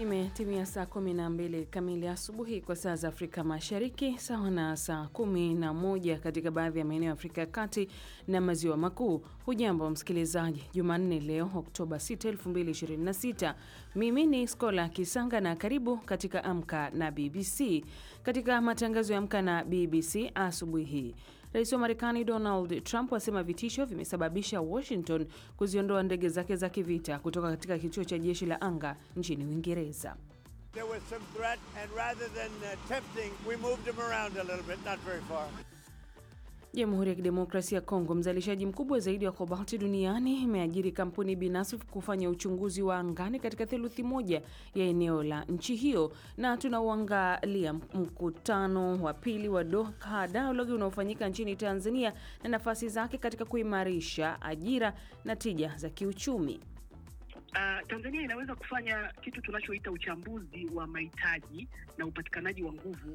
Imetimia saa 12 kamili asubuhi kwa saa za Afrika Mashariki, sawa na saa 11 katika baadhi ya maeneo ya Afrika ya Kati na Maziwa Makuu. Hujambo msikilizaji, Jumanne leo Oktoba 6, 2026. Mimi ni Skola Kisanga na karibu katika Amka na BBC. Katika matangazo ya Amka na BBC asubuhi hii Rais wa Marekani Donald Trump asema vitisho vimesababisha Washington kuziondoa ndege zake za kivita kutoka katika kituo cha jeshi la anga nchini Uingereza. Jamhuri ya Kidemokrasia ya Kongo, mzalishaji mkubwa zaidi wa kobalti duniani, imeajiri kampuni binafsi kufanya uchunguzi wa angani katika theluthi moja ya eneo la nchi hiyo. Na tunauangalia mkutano wa pili wa Doha Dialogue unaofanyika nchini Tanzania na nafasi zake katika kuimarisha ajira na tija za kiuchumi. Uh, Tanzania inaweza kufanya kitu tunachoita uchambuzi wa mahitaji na upatikanaji wa nguvu